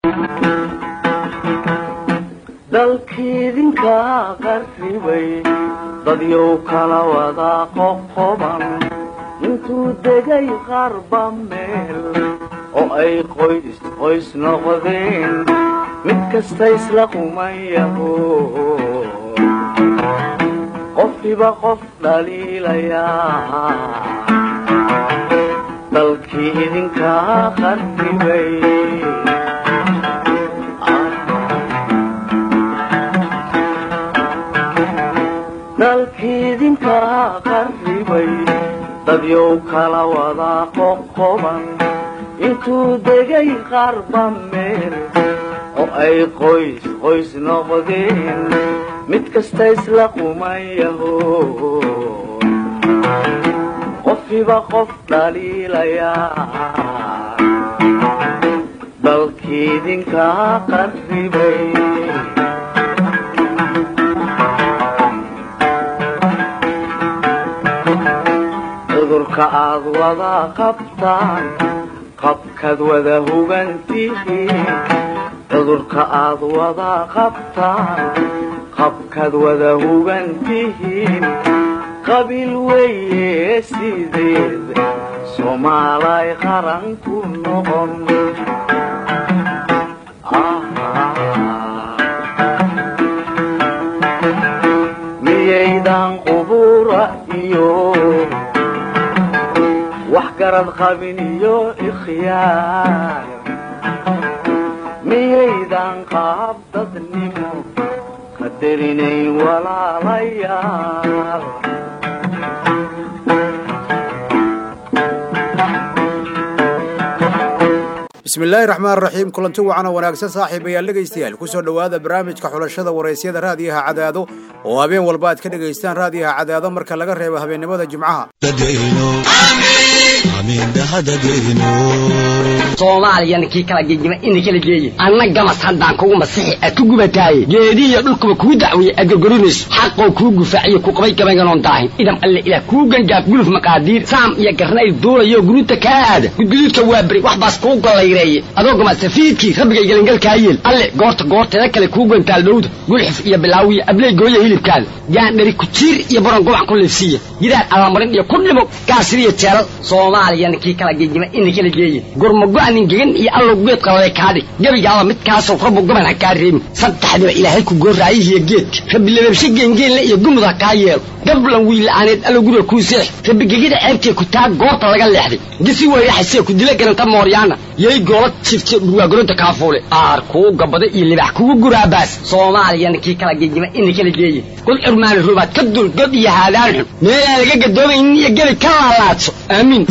dalkiidinka qarribay dadyow kala wada qoqoban intuu degay qarba meel oo ay qoys qoys noqdeen mid kasta isla qumayaho qofkiba qof dhaliilayaa dalkii idinkaa qarribay dalkiidinkaa qarribay dadyow kala wada qoqoban intuu degay qarba meel oo ay qoys qoys noqdeen mid kasta isla qumayaho qofkiba qof dhaliilayaa dalkiidinkaa qarribay cudurka aad wada qabtaan qabkaad wada hugantihiin cudurka aad wada qabtaan qabkaad wada hugantihiin qabiil weeye sideed soomaalay qaran ku noqon miyaydan qubura iyo wax garad qabin iyo ikhyaar miyaydan qaab dadnimo qadarinayn walaalayaal bismillaahi raxmaan raxiim kulanti wacan oo wanaagsan saaxiibayaal dhegaystayaal ku soo dhowaada barnaamijka xulashada waraysyada raadiyaha cadaado oo habeen walba aad ka dhegaystaan raadiyaha cadaado marka laga reebo habeennimada jimcaha soomaaliyana kii kala gegima ina kala geeye anna gamas haddaan kugu masixi aad ku gubataaye geedihiyo dhulkuba kuu dacweeye aad gorgorinayso xaqoo kuu gufaaciyo ku qabay gabaynganoon daahin idam alle ilaah kuu gangaaf guluf maqaadiir saam iyo garnayl duulayo guruuta kaa aada gudguduudka waa beri wax baas kuu gollayreeye adoo gamasafiidkii rabbigay gelangalkaa yeel alle goorta goorteeda kale kuu gantaal dhowda gulxif iyo bilaawiya abley gooya hilibkaada gaandhari kujiir iyo baron gobac ku liifsiiya gidaar allamarin iyo ku dhimo gaasiriyo jeelal soomaaliyana kii kala gegima ina kala geeye gurmago-anin gegan iyo allow geed qalale kaadhig gebigaaba midkaasow rabbu goban ha kaa reebin saddexdiba ilaahay ku goorraayihiyo geedka rabbi lababshe geengeenle iyo gumud ha kaa yeelo gablan wiilla'aaneed allow guriga kuu seex rabbi gegida ceebtee ku taa goorta laga leexday gisi weyraxasee ku dila garanta mooryaana yay goola jifte dhurwaagoronta kaafuule aar kuu gabada iyo libax kugu guraabaas soomaaliyana kii kala gegima ina kala geeye kul curmaani rubaad ka dul god iyo haadaan xun meelaan laga gadoomaynin iyo gebi ka laalaadso aamiin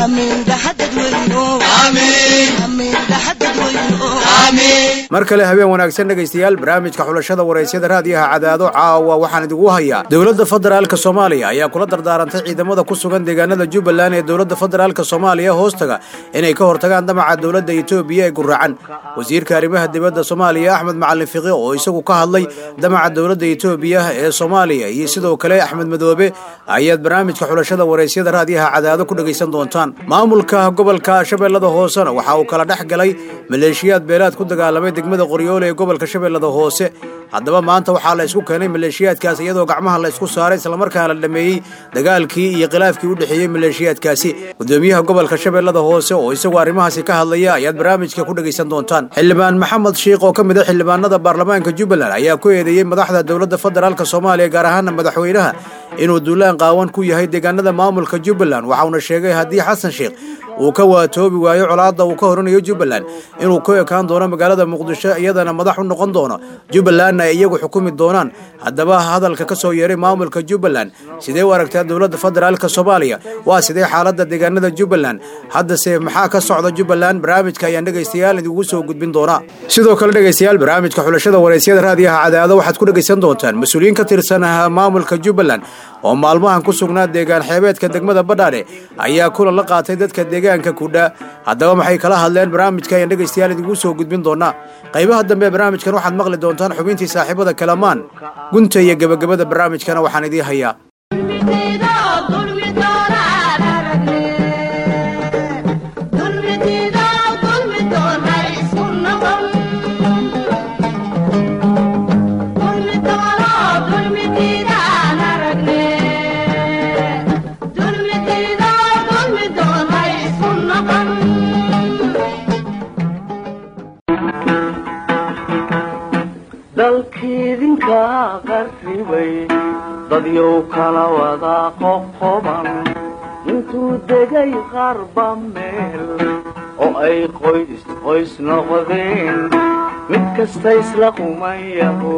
mar kale habeen wanaagsan dhegaystayaal barnaamijka xulashada waraysyada raadiyaha cadaado caawa waxaan idigu hayaa dowladda federaalka soomaaliya ayaa kula dardaarantay ciidamada ku sugan deegaanada jubbaland ee dowladda federaalka soomaaliya hoostaga inay ka hortagaan damaca dowladda etoobiya ee guraacan wasiirka arrimaha dibadda soomaaliya axmed macalin fiqi oo isagu ka hadlay damaca dowladda etoobiya ee soomaaliya iyo sidoo kale axmed madoobe ayaad barnaamijka xulashada waraysyada raadiyaha cadaado ku dhegaysan doontaan maamulka gobolka shabeellada hoosena waxa uu kala dhex galay maleeshiyaad beelaad ku dagaalamay degmada qoryoole ee gobolka shabeellada hoose haddaba maanta waxaa la isku keenay maleeshiyaadkaas iyadoo gacmaha la isku saaray islamarkaana la dhameeyey dagaalkii iyo khilaafkii u dhexeeyey maleeshiyaadkaasi gudoomiyaha gobolka shabeellada hoose oo isagu arrimahaasi ka hadlaya ayaad barnaamijka ku dhegaysan doontaan xildhibaan maxamed shiikh oo ka mid a xildhibaanada baarlamaanka jubbaland ayaa ku eedeeyey madaxda dowladda federaalk soomaaliya gaar ahaana madaxweynaha inuu duulaan qaawan ku yahay deegaanada maamulka jubbaland waxauna sheegay haddii xasan sheikh uu ka waatoobi waayo colaadda uu ka horinayo jubbaland inuu ku ekaan doono magaalada muqdisho iyadana madax u noqon doono jubbalandna ay iyagu xukumi doonaan haddaba hadalka ka soo yeeray maamulka jubbaland sidee u aragtaa dowladda federaalka soomaaliya waa sidee xaaladda deegaanada jubbaland haddase maxaa ka socda jubbaland barnaamijka ayaan dhegaystayaal idingu soo gudbin doonaa sidoo kale dhegaystayaal barnaamijka xulashada waraysyada raadiyaha cadaado waxaad ku dhegaysan doontaan mas-uuliyiin ka tirsan maamulka jubbaland oo maalmahan ku sugnaa deegaan xeebeedka degmada badhaadhe ayaa kulan la qaatay dadka deegaanka kudha haddaba maxay kala hadleen barnaamijka ayaan dhegaystayaal idigu soo gudbin doonaa qaybaha dambe ee barnaamijkan waxaad maqli doontaan xubintii saaxiibada kalamaan gunta iyo gebagabada barnaamijkana waxaan idiin hayaa dalkiidinka qarribay dadyow kala wada qoqoban intuu degay qarba meel oo ay qoys qoys noqdeen mid kasta isla qumayaho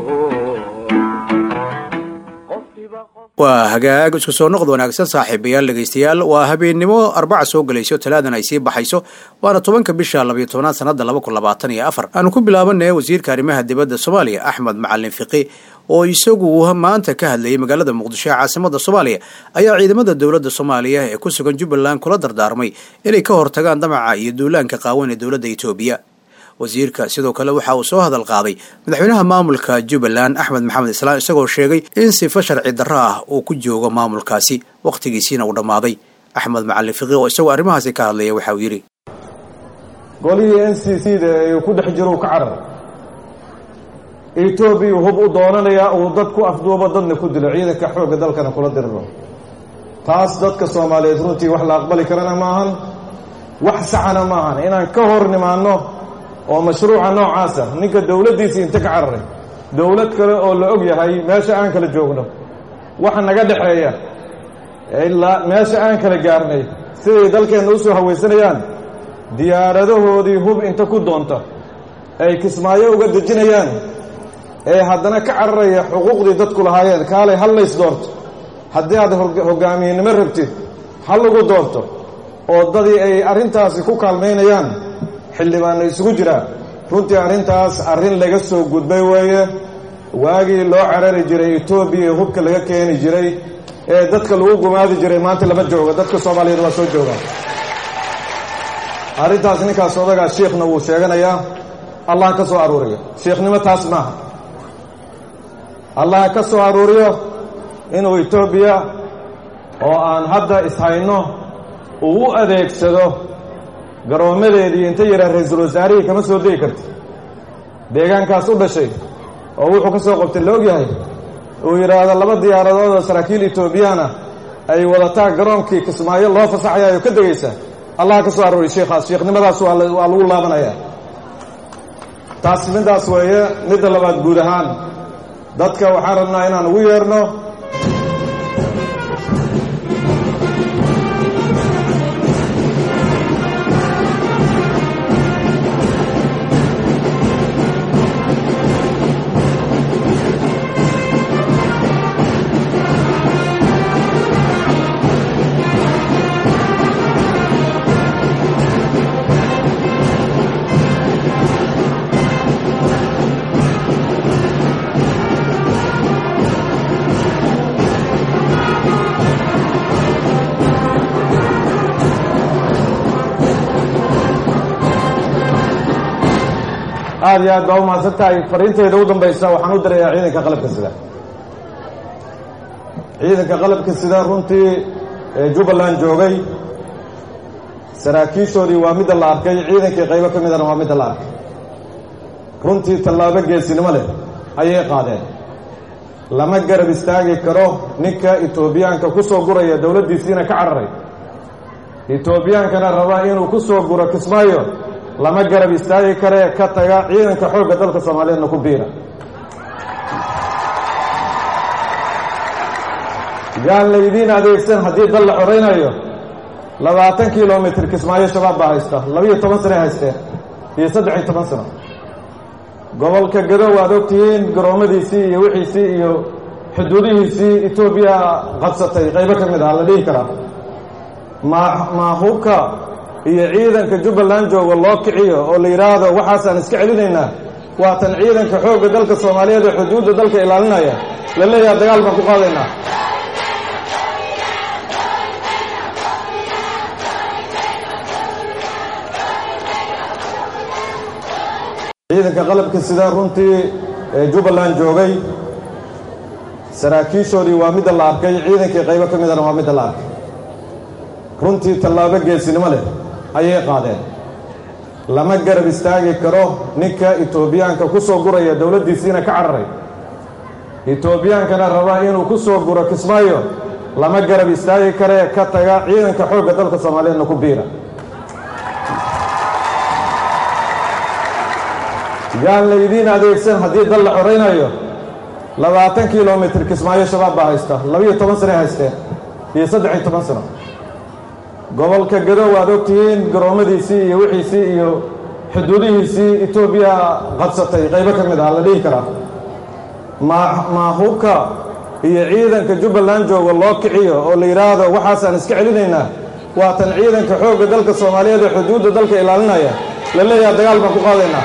waa hagaag isku soo noqod wanaagsan saaxiibayaal dhegaystayaal waa habeennimo arbaca soo gelayso talaadan ay sii baxayso waana tobanka bisha labayo tobnaad sanada laba kun labaatan iyo afar aanu ku bilaabanay wasiirka arrimaha dibadda soomaaliya axmed macalin fiqi oo isagu maanta ka hadlayay magaalada muqdisho ee caasimada soomaaliya ayaa ciidamada dowladda soomaaliya ee ku sugan jubbaland kula dardaarmay inay ka hortagaan damaca iyo duulaanka qaawan ee dowladda etoobiya wasiirka sidoo kale waxa uu soo hadal qaaday madaxweynaha maamulka jubbaland axmed maxamed islaan isagoo sheegay in sifo sharci darro ah uu ku joogo maamulkaasi wakhtigiisiina uu dhammaaday axmed macalin fiqi oo isagoo arrimahaasi ka hadlaya waxa uu yidhi golihii n c c da ee ku dhex jiro ka carar etoobiya hub u doonanayaa uu dad ku afduubo dadna ku dilo ciidanka xoogga dalkana kula diriro taas dadka soomaaliyeed runtii wax la aqbali karana maahan wax saxana maahan inaan ka hor nimaanno oo mashruuca noocaasa ninka dowladdiisii inta ka cararay dowlad kale oo la og yahay meesha aan kala joogno waxa naga dhexeeya ilaa meesha aan kala gaarnay siday dalkeenna u soo hawaysanayaan diyaaradahoodii hub inta ku doonta ay kismaayo uga dejinayaan ee haddana ka cararaya xuquuqdii dadku lahaayeen kaalay hal lays doorto haddii aad hogaamiyenimo rabtid hal lagu doorto oo dadii ay arrintaasi ku kaalmaynayaan xildhibaanna isugu jiraa runtii arrintaas arrin laga soo gudbay weeye waagii loo carari jiray etoobiya ee hubka laga keeni jiray ee dadka lagu gumaadi jiray maanta lama jooga dadka soomaaliyeed waa soo joogaa arrintaas ninkaas odagaa shiikhna wuu sheeganayaa allah ka soo aruuriyo shiikhnimo taas maaha allah ka soo aruuriyo inuu etoobiya oo aan hadda ishayno uu u adeegsado garoommadeedii inta yidhaa ra-iisul wasaarihii kama soo degi karta deegaankaas u dhashay oo wuxuu ka soo qabtay la og yahay uu yidhaahdo laba diyaaradood oo saraakiil etoobiyaana ay wadataa garoonkii kismaayo loo fasaxayaayo ka degaysa allah ka soo arooriy shiikhaas shiikhnimadaas waa lagu laabanayaa taas middaas weeye midda labaad guud ahaan dadka waxaan rabnaa inaan ugu yeerno aad iyo aad baa u mahadsan tahay fariinteyda u dambaysa waxaan u dirayaa ciidanka qalabka sida ciidanka qalabka sida runtii ee jubbaland joogay saraakiishoodii waa midda la arkay ciidankii qaybo ka midana waa midda la arkay runtii tallaabo geesinimo leh ayay qaadeen lama garab istaagi karo ninka etoobiyaanka ku soo guraya dowladdiisiina ka cararay etoobiyaankana raba inuu ku soo guro kismaayo lama garab istaagi karee ka taga ciidanka xoogga dalka soomaaliyeedna ku biira yaan laydiin adeegsan haddii dal la xoraynayo labaatan kilomitr kismaayo shabaab baa haysta labiiyo toban sane haysteen iyo saddex iyo toban sano gobolka gado waad ogtihiin garoommadiisii iyo wixiisii iyo xuduudihiisii etoobiya qadsatay qaybo ka mid ah la dhihi karaa ma maahubka iyo ciidanka jubbaland jooga loo kiciyo oo la yidhaahdo waxaasaan iska celinaynaa waatan ciidanka xoogga dalka soomaaliyeed ee xuduudda dalka ilaalinaya la leeyaha dagaal baan ku qaadaynaa ciidanka qalabka sida runtii ee jubbaland joogay saraakiishoodii waa midda la arkay ciidankii qaybo ka midana waa midda la arkay runtii tallaabo geesinimo leh ayay qaadeen lama garab istaagi karo ninka etoobiyaanka ku soo guraya dowladdiisiina ka cararay etoobiyaankana raba inuu ku soo guro kismaayo lama garab istaagi karee ka taga ciidanka xoogga dalka soomaaliyeedna ku biira yaan laydiin adeegsan haddii dal la xoraynayo labaatan kilomitir kismaayo shabaab baa haysta labiyo toban sanay haysteen iyo saddex iyo toban sano gobolka gado waad ogtihiin garoommadiisii iyo wixiisii iyo xuduudihiisii etoobiya qabsatay qaybo ka mid ah la dhihi karaa ma hubka iyo ciidanka jubbaland jooga loo kiciyo oo la yidhaahdo waxaasaan iska celinaynaa waatan ciidanka xoogga dalka soomaaliyeed ee xuduudda dalka ilaalinaya la leeyaha dagaal baan ku qaadaynaa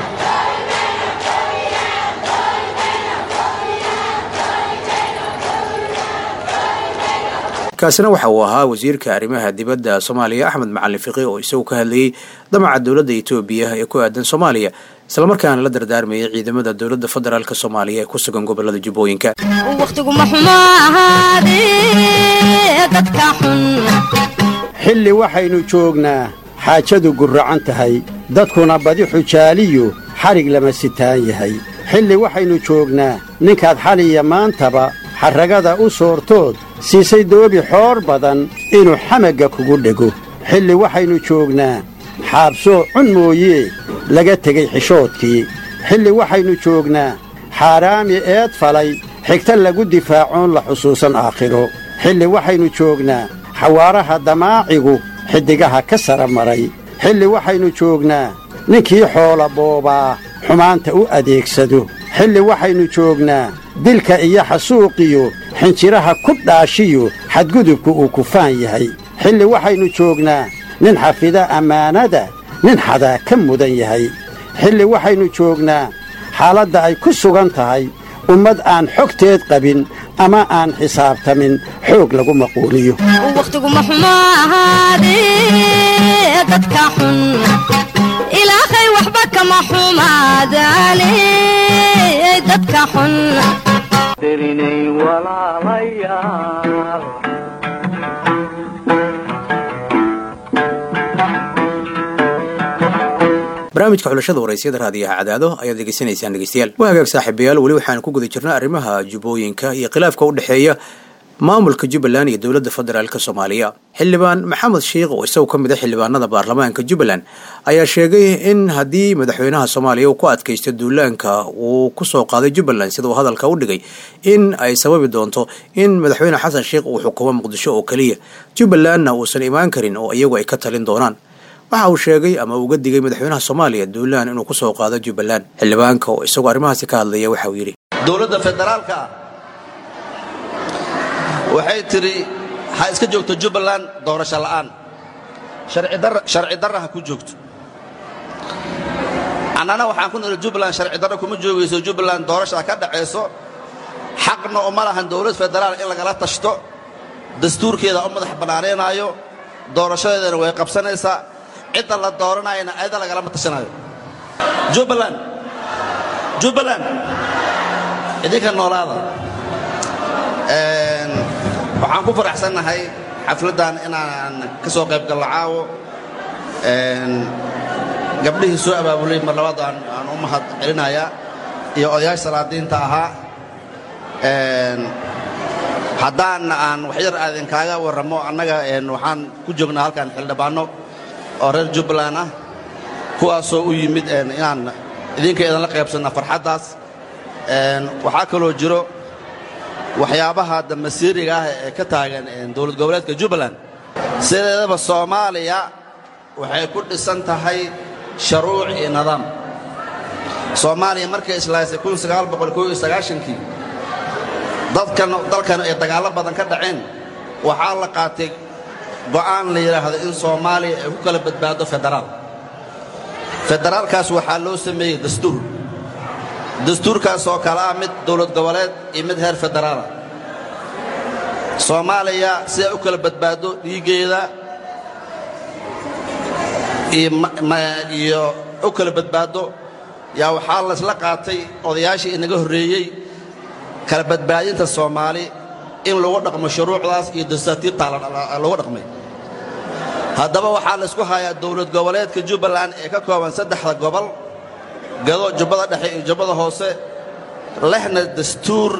kaasina waxa uu ahaa wasiirka arrimaha dibadda soomaaliya axmed macalin fiqi oo isagu ka hadlayey damaca dowladda etoobiya ee ku aadan soomaaliya islamarkaana la dardaarmayay ciidamada dowladda federaalk soomaaliya ee ku sugan gobolada jubbooyinka wakhtiguma xumo ahaadee dadka xun xilli waxaynu joognaa xaajadu gurracan tahay dadkuna badi xujaaliyu xadhig lama sitaan yahay xilli waxaynu joognaa ninkaad xaliya maantaba xarragada u soortood siisay doobi xoor badan inuu xamagga kugu dhego xilli waxaynu joognaa xaabsoo cun mooyee laga tegey xishoodkii xilli waxaynu joognaa xaaraami eed falay xigta lagu difaacoon la xusuusan aakhiro xilli waxaynu joognaa xawaaraha damaacigu xiddigaha ka sara maray xilli waxaynu joognaa ninkii xoola boobaa xumaanta u adeegsado xilli waxaynu joognaa dilka iyo xasuuqiyo xinjiraha ku dhaashiyo xadgudubku uu kufaan yahay xilli waxaynu joognaa nin xafida ammaanada nin xadaa ka mudan yahay xilli waxaynu joognaa xaaladda ay ku sugan tahay ummad aan xogteed qabin ama aan xisaabtamin xoog lagu maquuliyo wakhtiguma xumo ahaadee dadka xun ilaahay waxba kama xumaadaane dadka xun derinay walaalayaal barnaamijka xulashada waraysyada raadiyaha cadaado ayaad degeysanaysaan dhegeystayaal waa hagaag saaxiibayaal weli waxaan ku guda jirnaa arrimaha jubbooyinka iyo khilaafka u dhexeeya maamulka jubbaland iyo dowladda federaalk soomaaliya xildhibaan maxamed sheikh oo isagu ka mid a xildhibaanada baarlamaanka jubbaland ayaa sheegay in haddii madaxweynaha soomaaliya uu ku adkaysto duulaanka uu kusoo qaaday jubbaland sida uu hadalka u dhigay in ay sababi doonto in madaxweyne xasan sheikh uu xukumo muqdisho oo keliya jubbalandna uusan imaan karin oo iyagu ay ka talin doonaan waxa uu sheegay ama uga digay madaxweynaha soomaaliya duulaan inuu kusoo qaado jubbaland xildhibaanka oo isagoo arrimahaasi ka hadlaya waxa uu yidhi dowladda federaalka ah waxay tidhi ha iska joogto jubbaland doorasho la'aan sharci darra ha ku joogto annana waxaan ku nidhi jubbaland sharci darra kuma joogayso jubbaland doorashaa ka dhacayso xaqna uma lahan dowlad federaal in lagala tashto dastuurkeeda u madax bannaanaynaayo doorashadeedana way qabsanaysaa cidda la dooranayana ayada lagalama tashanaayo jubbaland jubbaland idinka noolaada waxaan ku faraxsannahay xafladdan inaan ka soo qayb gallo caawo gabdhihii soo abaabulay mar labaad aan u mahad celinayaa iyo odayaasha salaadiinta ahaa haddaan aan waxyar aadinkaaga warramo annaga waxaan ku joognaa halkan xildhibaanno oo reer jubbaland ah kuwaasoo u yimid inaan idinka idinla qaybsanna farxaddaas waxaa kaloo jiro waxyaabaha damasiiriga ah ee ka taagan dowlad goboleedka jubbaland sideedaba soomaaliya waxay ku dhisan tahay sharuuc iyo nidaam soomaaliya markay islaysay kii dadkan dalkan ay dagaallo badan ka dhaceen waxaa la qaatay go'aan la yidhaahdo in soomaaliya ay ku kala badbaado federaal federaalkaas waxaa loo sameeyey dastuur dastuurkaas oo kale ah mid dowlad goboleed iyo mid heer federaala soomaaliya si ay u kala badbaado dhiiggeeda iyo u kala badbaado yaa waxaa laysla qaatay odayaashii inaga horreeyey kala badbaadinta soomaali in lagu dhaqmo shuruucdaas iyo dastaatiirtaa lagu dhaqmay haddaba waxaa laysku hayaa dowlad goboleedka jubbaland ee ka kooban saddexda gobol gado jubbada dhexe iyo jubbada hoose lehna dastuur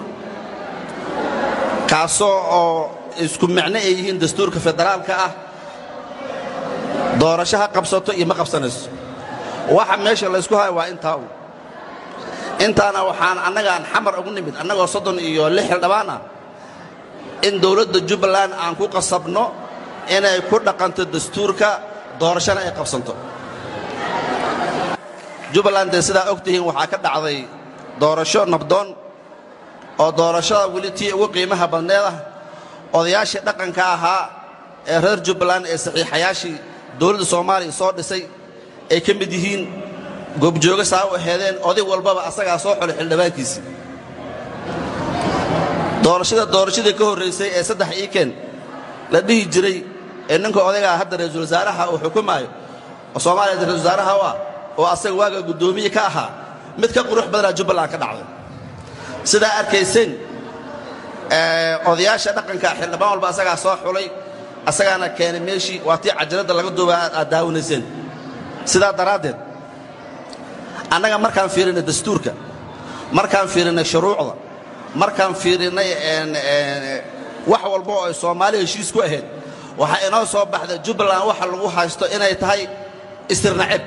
kaasoo oo isku micno ay yihiin dastuurka federaalka ah doorasho ha qabsato iyo ma qabsanayso waxa meesha laysku haya waa intaa u intaana waxaan annagaan xamar ugu nimid annagoo soddon iyo lix xildhibaan ah in dowladda jubbaland aan ku qasabno inay ku dhaqanto dastuurka doorashana ay qabsanto jubbaland dee sidaa og tihiin waxaa ka dhacday doorasho nabdoon oo doorashada weli tii ugu qiimaha badneed ah odayaashii dhaqanka ahaa ee reer jubbaland ee saxiixayaashii dowladda soomaaliya soo dhisay ay ka mid yihiin goobjooga saa u aheedeen oday walbaba asagaa soo xulay xildhibaankiisii doorashada doorashadii ka horraysay ee saddex iiken la dhihi jiray ee ninka odaygaa hadda ra-iisul wasaaraha uu xukumaayo oo soomaaliya ra-isul wasaaraha u ah oo asaga waaga guddoomiye ka ahaa mid ka qurux badanaa jubbaland ka dhacday sidaa arkayseen odayaasha dhaqanka xildhibaan walba asagaa soo xulay asagaana keenay meeshii waa tii cajaladda laga duuba aad daawanayseen sidaa daraaddeed annaga markaan fiirinay dastuurka markaan fiirinay shuruucda markaan fiirinay wax walba oo ay soomaali heshiis ku ahayd waxaa inoo soo baxday jubbaland waxa lagu haysto inay tahay istirnaceb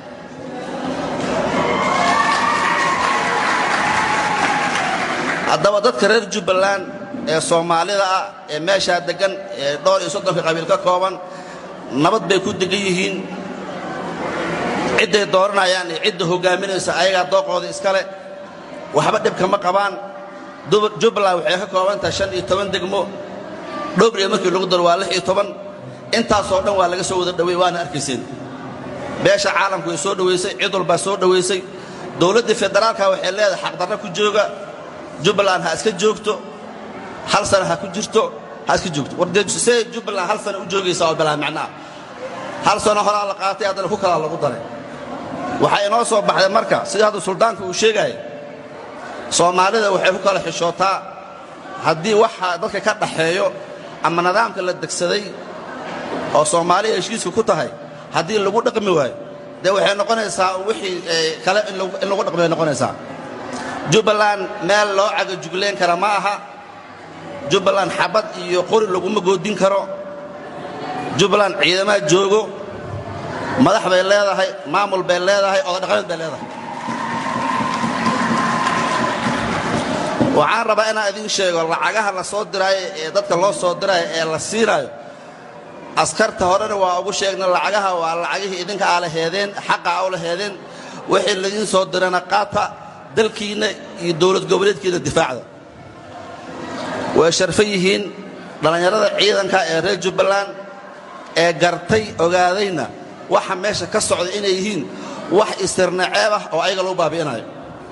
haddaba dadka reer jubbaland ee soomaalida ah ee meeshaa deggan ee dhowr iyo soddonka qabiil ka kooban nabad bay ku degan yihiin cidday dooranayaan iyo cidda hoggaaminaysa ayagaa dooqooda iskale waxba dhibka ma qabaan jubbaland waxay ka kooban tahay shan iyo toban degmo dhowbriya markii lagu daro waa lix iyo toban intaasoo dhan waa laga soo wada dhowey waana arkayseen beesha caalamku way soo dhowaysay cid walbaa soo dhowaysay dowladdii federaalka waxay leedahay xaqdarra ku jooga jubbaland ha iska joogto hal sana ha ku jirto ha iska joogto wardee jubbaland hal sana u joogaysaa oo bilaa macnaah hal sano horaa la qaatay haddana ku kalaa lagu daray waxaa inoo soo baxday marka sida hadda suldaanku uu sheegaya soomaalida waxay ku kala xishootaa haddii waxa dadka ka dhaxeeyo ama nidaamka la degsaday oo soomaaliya heshiiska ku tahay haddii lagu dhaqmi waayo dee waxay noqonaysaa wixii kale in lagu dhaqmi bay noqonaysaa jubbaland meel loo cagajuglayn kara ma aha jubbaland xabad iyo qori laguma goodin karo jubbaland ciidamaha joogo madax bay leedahay maamul bay leedahay odadhaqameed bay leedahay waxaan rabaa inaan idiin sheego lacagaha la soo diraayo ee dadka loo soo diraayo ee la siinaayo askarta horena waa ugu sheegna lacagaha waa lacagihii idinka aa laheedeen xaqa aa u laheedeen wixii laidiin soo dirana qaata dalkiinna iyo dowlad goboleedkiina difaacda way sharfan yihiin dhallinyarada ciidanka ee reer jubbaland ee gartay ogaadayna waxa meesha ka socda inay yihiin wax istirnaceeb ah oo ayaga lagu baabi'inayo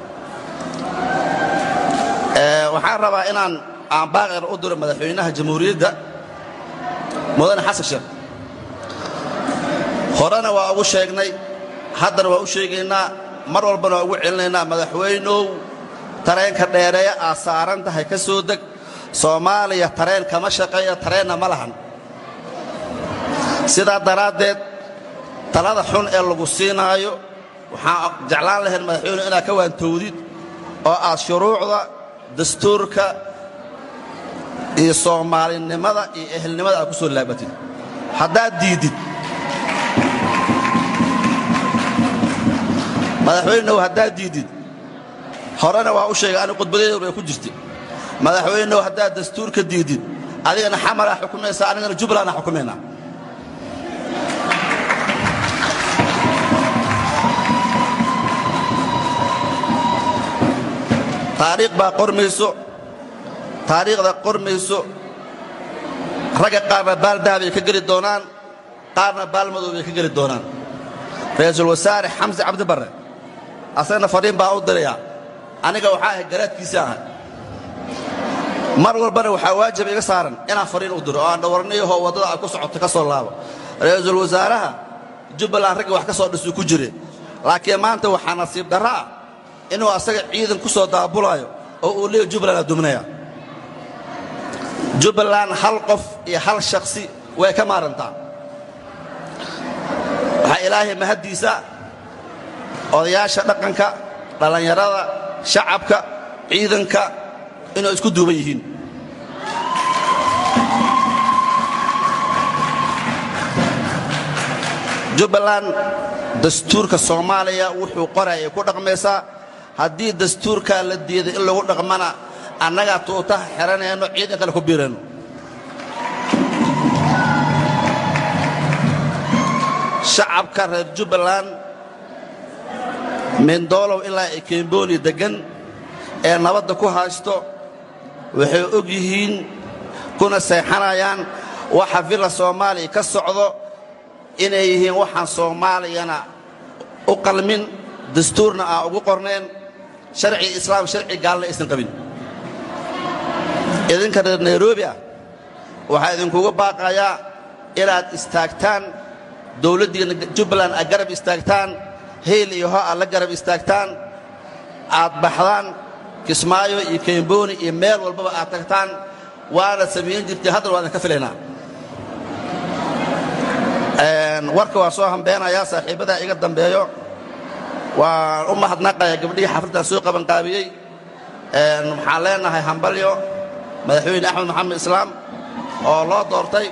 waxaan rabaa inaan aan baaqir u diro madaxweynaha jamhuuriyadda mudane xasan sheekh horena waa ugu sheegnay haddana waa u sheegaynaa mar walbana waa ugu celinaynaa madaxweynow tareenka dheereeya aad saaran tahay ka soo deg soomaaliya tareen kama shaqeeya tareenna ma lahan sidaa daraaddeed talada xun ee lagu siinaayo waxaan jeclaan lahayn madaxweyne inaad ka waantowdid oo aad shuruucda dastuurka iyo soomaalinimada iyo ehelnimada aad ku soo laabatid haddaad diiddid madaxweynew haddaad diiddid horena waa u sheegay ani khudbadeedu bay ku jirtay madaxweynew haddaad dastuurka diiddid adigana xamaraa xukumaysaa anigana jubbalandaa xukumaynaa taariikh baa qormayso taariikhda qormayso ragga qaarna baaldaha bay ka geli doonaan qaarna baalmadow bay ka geli doonaan ra'iisul wasaare xamse cabdi barre asagana fadhiin baa u dirayaa aniga waxaa ahay garaadkiisii ahay mar walbana waxaa waajib iga saaran inaan fadhiin u diro oo aan dhawarniyahoo waddada ay ku socoto ka soo laabo ra'iisul wasaaraha jubbaland ragga wax ka soo dhisuu ku jire laakiin maanta waxaa nasiib darro ah inuu asaga ciidan ku soo daabulaayo oo uu leeya jubbaland aduminaya jubbaland hal qof iyo hal shakhsi way ka maarantaa waxaa ilaahay mahaddiisa odayaasha dhaqanka dhallinyarada shacabka ciidanka inuu isku duuban yihiin jubbaland dastuurka soomaaliya wuxuu qoraya ku dhaqmaysaa haddii dastuurkaa la diiday in lagu dhaqmana annagaa tuutaha xiranayno ciidan kale ku biirayno shacabka reer jubbaland mindoolow ilaa ay kembooni deggan ee nabadda ku haysto waxay og yihiin kuna seexanayaan waxa villa soomaaliya ka socdo inay yihiin waxaan soomaaliyana u qalmin dastuurna aan ugu qornayn sharci islaam sharci gaalna aysan qabin idinka reer nairobi ah waxaa idinkuga baaqayaa inaad istaagtaan dowladdiina jubbaland aad garab istaagtaan hayl iyo ho aad la garab istaagtaan aad baxdaan kismaayo iyo kembooni iyo meel walbaba aad tagtaan waana samayn jirtay haddana waa idin ka filaynaa warka waa soo hambeenayaa saaxiibbadaa iga dambeeyo waan u mahadnaqaya gabdhihii xafladdan soo qabanqaabiyey waxaan leenahay hambalyo madaxweyne axmed maxamed islaam oo loo doortay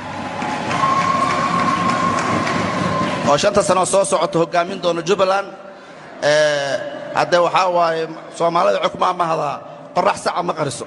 oo shanta sanoo soo socota hoggaamin doona jubbaland haddee waxaa waaye soomaalida xukma amahdaa qorrax saca ma qariso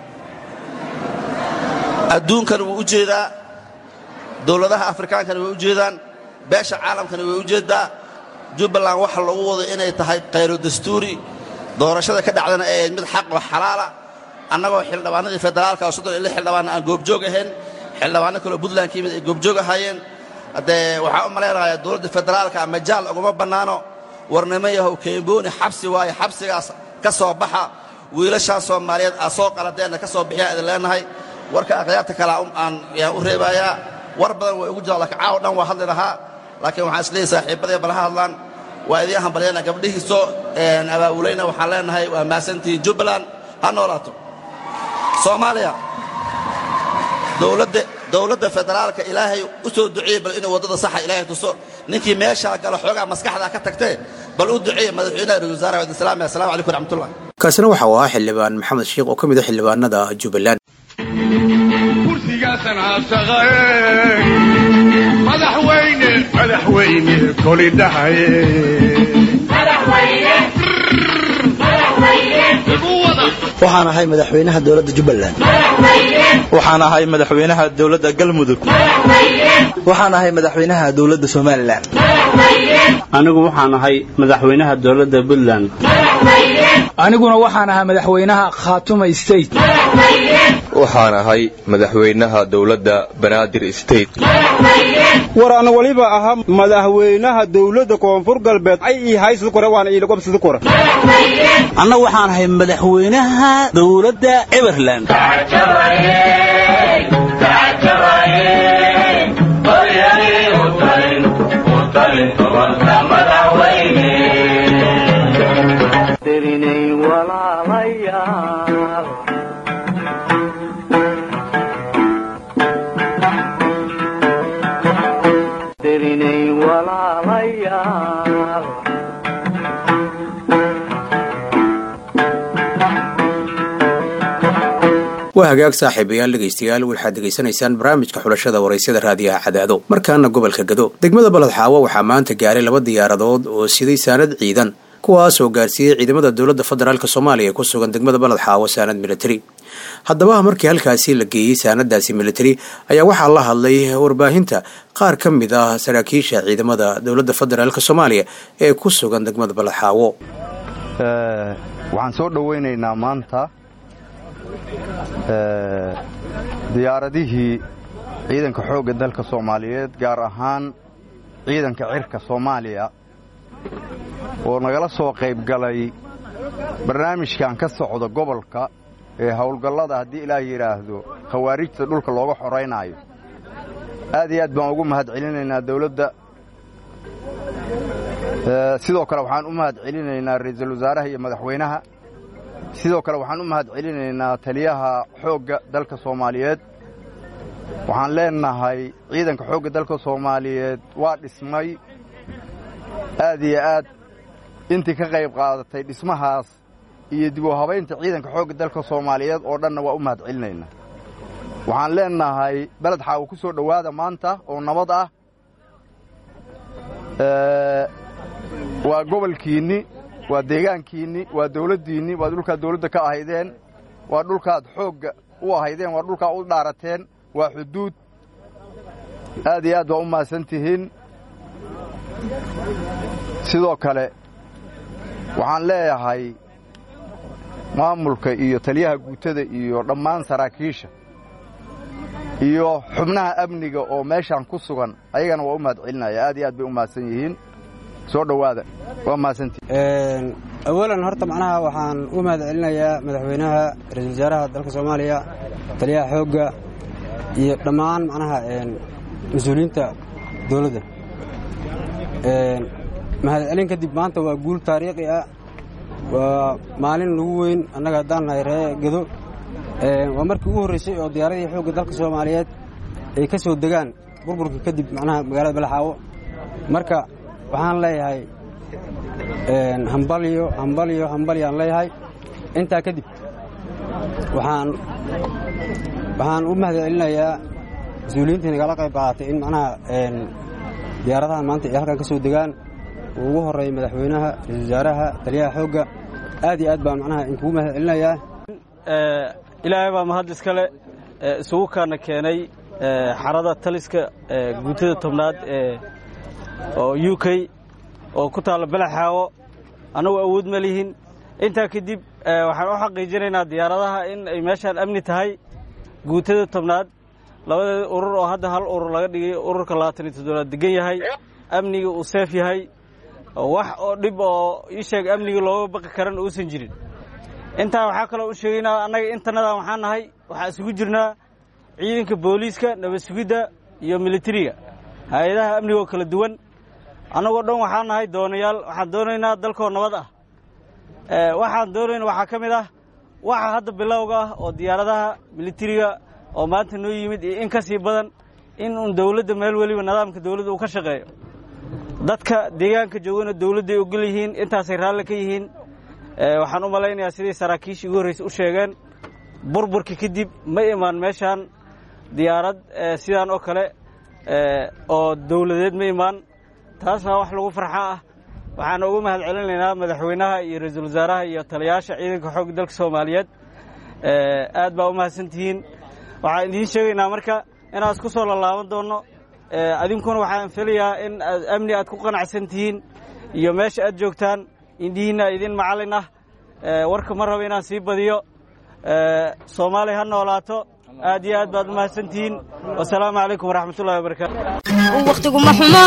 adduunkana wuu u jeedaa dowladaha afrikaankana way u jeedaan beesha caalamkana way u jeeddaa jubbaland waxa lagu wado inay tahay khayro dastuuri doorashada ka dhacdana ay ahayd mid xaq oo xalaala annagoo xildhibaanadii federaalka oo soddon iyo lix xildhibaanna aan goobjoog ahayn xildhibaano kaloo puntland ka yimid ay goobjoog ahaayeen haddee waxaa u malaynayaa dowladda federaalka majaal uguma bannaano warnimo yahow kembooni xabsi waaye xabsigaas ka soo baxa wiilashaas soomaaliyeed aa soo qaladeenna ka soo bixiyaa idin leenahay warka akhyaarta kale aan yaan u reebayaa war badan way ugu jiraan laakiin caawa dhan waa hadli lahaa laakiin waxaan isleeyahay saaxiibadee balaha hadlaan waa idiin hambalyana gabdhihii soo abaabulayna waxaan leenahay waa mahadsantihiin jubbaland ha noolaato soomaaliya dowladda dowladda federaalka ilaahay u soo duceeye bal inuu waddada saxa ilaahay tuso ninkii meeshaa galo xoogaa maskaxdaa ka tagtee bal u duceeye madaxweynaha ra-isul wasaaraha wadin salaam assalamu calaykum waraxmatullah kaasina waxa uu ahaa xildhibaan maxamed sheikh oo ka mid a xildhibaanada jubbaland kursigaasan haabsaqae madaxweyne madaxweyne koli dhahaye waxaan ahay madaxweynaha dowladda jubbaland waxaan ahay madaxweynaha dowladda galmudug waxaan ahay madaxweynaha dowladda somalilan anigu waxaan ahay madaxweynaha dowladda puntland aniguna waxaan ahaa madaxweynaha khaatuma state waxaan ahay madaxweynaha dowladda banaadir state war ana waliba ahaa madaxweynaha dowladda koonfur galbeed ay ii haysid kore waana ii lagobsidi kore anna waxaan ahay madaxweynaha dowladda everland tirinay walaalayaal tirinay walaalayaal waa hagaag saaxiibayaal dhegaystayaal waxaad degaysanaysaan barnaamijka xulashada waraysyada raadiyaha cadaado markaana gobolka gado degmada baledxaawo waxaa maanta gaaray laba diyaaradood oo siday saanad ciidan kuwaas oo gaarsiiyey ciidamada dowladda federaalk soomaaliya ee ku sugan degmada baledxaawo saanad militari haddaba markii halkaasi la geeyey saanadaasi militari ayaa waxaa la hadlay warbaahinta qaar ka mid ah saraakiisha ciidamada dowladda federaalk soomaaliya ee ku sugan degmada baledxaawo waxaan soo dhowaynaynaa maanta diyaaradihii ciidanka xoogga dalka soomaaliyeed gaar ahaan ciidanka cirka soomaaliya oo nagala soo qayb galay barnaamijkan ka socda gobolka ee howlgallada haddii ilaah yidhaahdo khawaarijta dhulka looga xoraynaayo aad iyo aad baan ugu mahad celinaynaa dawladda sidoo kale waxaan u mahad celinaynaa ra'iisul wasaaraha iyo madaxweynaha sidoo kale waxaan u mahad celinaynaa taliyaha xoogga dalka soomaaliyeed waxaan leenahay ciidanka xoogga dalka soomaaliyeed waa dhismay aad iyo aad intii ka qayb qaadatay dhismahaas iyo dib u habaynta ciidanka xoogga dalka soomaaliyeed oo dhanna waa u mahad celinaynaa waxaan leenahay beled xaawo ku soo dhowaada maanta oo nabad ah waa gobolkiinni waa deegaankiinni waa dawladdiinni waa dhulkaad dawladda ka ahaydeen waa dhulkaad xoogga u ahaydeen waa dhulkaa u dhaarateen waa xuduud aad iyo aad baa u mahadsan tihiin sidoo kale waxaan leeyahay maamulka iyo taliyaha guutada iyo dhammaan saraakiisha iyo xubnaha amniga oo meeshaan ku sugan ayagana waa u mahad celinaya aad iyo aad bay u mahadsan yihiin soo dhowaada waa mahadsantihiin awalan horta macnaha waxaan u mahad celinayaa madaxweynaha ra-iisul wasaaraha dalka soomaaliya taliyaha xoogga iyo dhammaan macnaha mas-uuliyiinta dowladda mahad celin kadib maanta waa guul taariikhi ah waa maalin lagu weyn annaga haddaan nahay ree gedo waa markii ugu horraysay oo diyaaradii xoogga dalka soomaaliyeed ay ka soo degaan burburka kadib macnaha magaalada balaxaawo marka waxaan leeyahay hambalyo hambalyo hambalyaan leeyahay intaa kadib waxaan waxaan u mahad celinayaa mas-uuliyiintii nagala qayb qaadatay in macnaha diyaaradaha maanta ay halkan ka soo degaan uu ugu horreeyay madaxweynaha ra-isul wasaaraha taliyaha xoogga aad iyo aad baan macnaha inkugu mahad celinayaa ilaahay baa mahad iskale isugu kaana keenay xarada taliska guutada tobnaad oo u k oo ku taalla balaxaawo annagu awood ma lihin intaa kadib waxaan u xaqiijinaynaa diyaaradaha in ay meeshaan amni tahay guutada tobnaad labadeeda urur oo hadda hal urur laga dhigay ururka labaatan iyo toddobaad degan yahay amniga uu seef yahay wax oo dhib oo ii sheeg amniga looga baqi karan uusan jirin intaa waxaa kaloo u sheegaynaa annaga intanadan waxaan nahay waxaa isugu jirnaa ciidanka booliiska nabad sugidda iyo militariga hay-adaha amniga oo kala duwan annagoo dhan waxaan nahay doonayaal waxaan doonaynaa dalkoo nabad ah waxaan doonayna waxaa ka mid ah waxa hadda bilowga ah oo diyaaradaha militariga oo maanta noo yimid iyo in ka sii badan in uun dawladda meel weliba nidaamka dawladda uu ka shaqeeyo dadka deegaanka joogana dawladday ogol yihiin intaasay raalli ka yihiin waxaan u malaynayaa sidii saraakiishii ugu horraysa u sheegeen burburka kadib ma imaan meeshaan diyaarad sidaan oo kale oo dawladeed ma imaan taasna wax lagu farxa ah waxaan ugu mahad celinaynaa madaxweynaha iyo ra-iisul wasaaraha iyo taliyayaasha ciidanka xoogga dalka soomaaliyeed aad baa u mahadsan tihiin waxaan idiin sheegaynaa marka inaan isku soo lalaaban doonno adinkuna waxaan filayaa in aad amni aad ku qanacsan tihiin iyo meesha aad joogtaan indhihiinna idin macallin ah warka ma rabo inaan sii badiyo soomaaliya ha noolaato aad iyo aad baad u mahadsantihiin wasalaamu calaykum waraxmatullahi wabarakaatu wakhtiguma xumo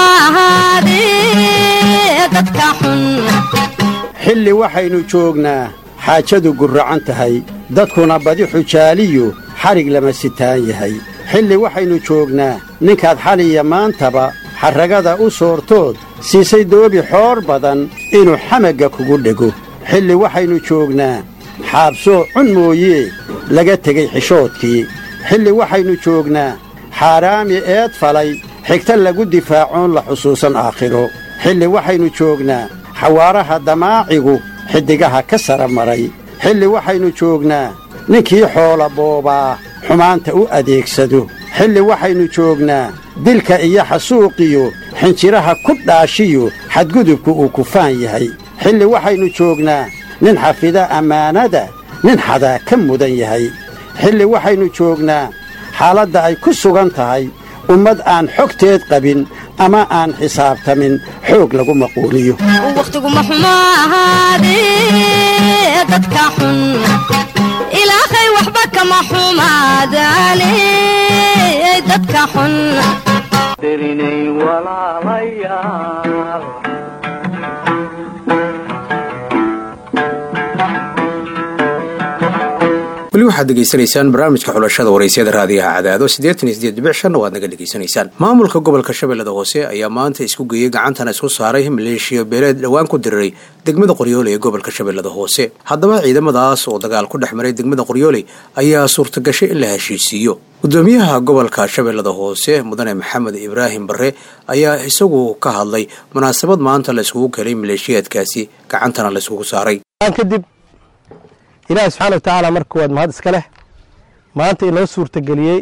ahaadee dadka xun xilli waxaynu joognaa xaajadu gurracan tahay dadkuna badi xujaaliyu xadhig lama sitaan yahay xilli waxaynu joognaa ninkaad xaliya maantaba xarragada u soortood siisay doobi xoor badan inuu xamagga kugu dhego xilli waxaynu joognaa xaabsoo cun mooyee laga tegey xishoodkii xilli waxaynu joognaa xaaraami eed falay xigta lagu difaacoon la xusuusan aakhiro xilli waxaynu joognaa xawaaraha damaacigu xiddigaha ka sara maray xilli waxaynu joognaa ninkii xoola boobaa xumaanta u adeegsado xilli waxaynu joognaa dilka iyo xasuuqiyo xinjiraha ku dhaashiyo xadgudubku uu kufaan yahay xilli waxaynu joognaa nin xafida ammaanada nin xadaa ka mudan yahay xilli waxaynu joognaa xaaladda ay ku sugan tahay ummad aan xogteed qabin ama aan xisaabtamin xoog lagu maquuliyo wakhtiguma xumo ahaadee dadka xun ilaahay waxba kama xumaadaane dadka xun dirinay walaalayaal weli waxaad degeysanaysaan barnaamijka xulashada waraysyada raadiyaha cadaado siddeetan iyo siddeed dhibic shanna waad naga dhegaysanaysaan maamulka gobolka shabeellada hoose ayaa maanta isku geeyey gacantana isku saaray maleeshiya beeleed dhowaan ku diriray degmada qoryooley ee gobolka shabeellada hoose haddaba ciidamadaas oo dagaal ku dhex maray degmada qoryooley ayaa suurtagashay in la heshiisiiyo gudoomiyaha gobolka shabeellada hoose mudane maxamed ibraahim barre ayaa isagu ka hadlay munaasabad maanta la iskugu kelay maleeshiyaadkaasi gacantana la iskugu saaray kadib ilaahi subxaana wa tacaala marka waad mahad iska leh maanta inoo suurtageliyey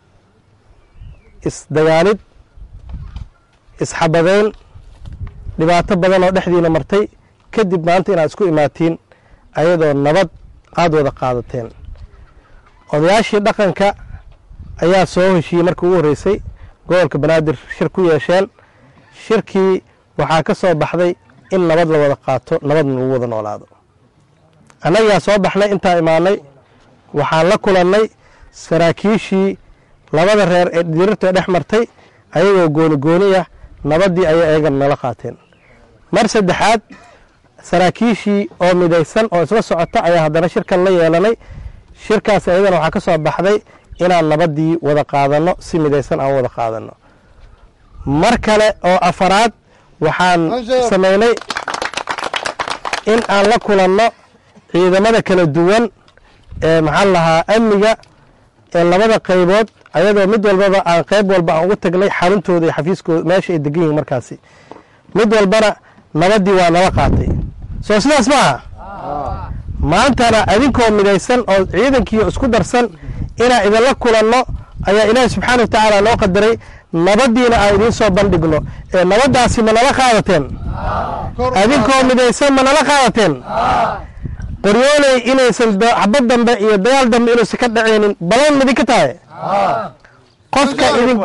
isdagaalid isxabadeyn dhibaato badan oo dhexdiina martay kadib maanta inaad isku imaatiin ayadoo nabad aad wada qaadateen odayaashii dhaqanka ayaa soo heshiiyey markii ugu horreysay gobolka banaadir shir ku yeesheen shirkii waxaa ka soo baxday in nabad la wada qaato nabadna lagu wada noolaado annagaa soo baxnay intaa imaanay waxaan la kulannay saraakiishii labada reer ee dirirta dhex martay ayagoo gooni gooni ah nabaddii ayay ayagana nala qaateen mar saddexaad saraakiishii oo midaysan oo isla socota ayaa haddana shirkan la yeelanay shirkaas ayadana waxaa ka soo baxday inaan nabaddii wada qaadanno si midaysan aan wada qaadanno mar kale oo afaraad waxaan samaynay in aan la kulanno ciidamada kala duwan ee maxaan lahaa amniga ee labada qaybood ayadoo mid walbaba aan qayb walba aan ugu tagnay xaruntooda iyo xafiiskooda meesha ay degan yihiin markaasi mid walbana nabaddii waa nala qaatay soo sidaas maaha maantana adinkoo midaysan oo ciidankiio isku darsan inaan idinla kulanno ayaa ilaahi subxaana wa tacaala noo qadaray nabaddiina aan idiin soo bandhigno ee nabaddaasi ma nala qaadateen adinkoo midaysan ma nala qaadateen qoryooley inaysan xabad dambe iyo dagaal dambe inuusan ka dhacaynin balan midinka tahay qofka idin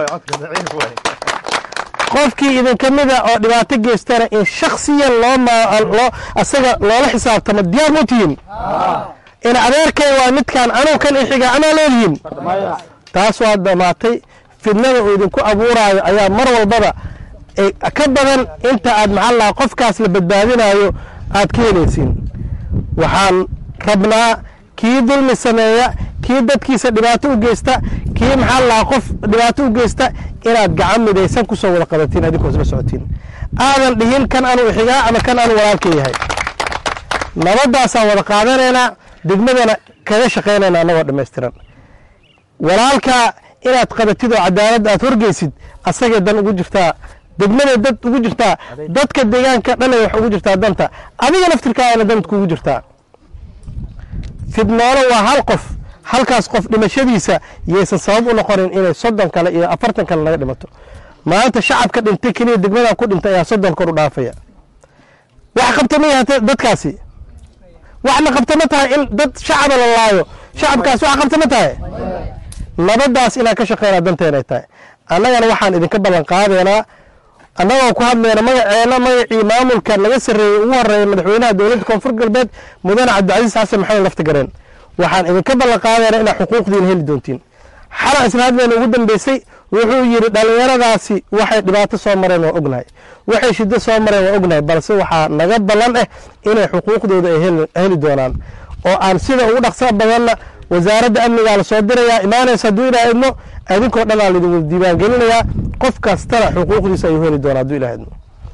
qofkii idinka mida oo dhibaato geystana in shaksiyan loo loo asaga loola xisaabtamo diyaar mu tihiin in adeerkay waa midkaan anuu kan ixiga amaa leedihiin taas waa dhammaatay fidnada uu idinku abuuraayo ayaa mar walbaba ka badan inta aad maxaa lahaa qofkaas la badbaadinayo aad ka helaysiin waxaan rabnaa kii dulmi sameeya kii dadkiisa dhibaato u geysta kii maxaa lahaa qof dhibaato u geysta inaad gacan midaysan ku soo wada qabatiin adinkoo isla socotiin aadan dhihin kan anuu ixigaa ama kan anuu walaalka yahay nabaddaasaan wada qaadanaynaa degmadana kaga shaqaynayna annagoo dhammaystiran walaalkaa inaad qabatid oo cadaaladda aad horgeysid asagay dan ugu jirtaa degmaday dad ugu jirtaa dadka deegaanka dhanay wax ugu jirtaa danta adiga naftirkaana dant kuugu jirtaa fidnoolo waa hal qof halkaas qof dhimashadiisa yaysan sabab u noqonin inay soddon kale iyo afartan kale naga dhimato maanta shacabka dhintay keliya degmadan ku dhintay ayaa soddon kor u dhaafaya wax qabta ma yahatee dadkaasi waxna qabta ma tahay in dad shacaba la laayo shacabkaas wax qabta ma tahay nabaddaas inaan ka shaqeynaa danteenay tahay annagana waxaan idinka ballan qaadaynaa annagoo ku hadlayna magaceena magacii maamulka naga sarreeyey ugu horreeya madaxweynaha dowladda koonfur galbeed mudane cabdicasiis xasan maxamed laftigareen waxaan idinka ballan qaadaynaa inaad xuquuqdiina heli doontiin xalan isla hadlayna ugu dambeysay wuxuu yidhi dhallinyaradaasi waxay dhibaato soo mareen waa ognahay waxay shiddo soo mareen waa ognahay balse waxaa naga ballan ah inay xuquuqdooda ay heli doonaan oo aan sida ugu dhaqsa badanna wasaaradda amnigaa la soo dirayaa imaanaysa hadduu ilaa idmo adinkoo dhan aa laidin wada diiwaangelinayaa qof kastana xuquuqdiisa ayuu heli doonaa hadduu ilaa idmo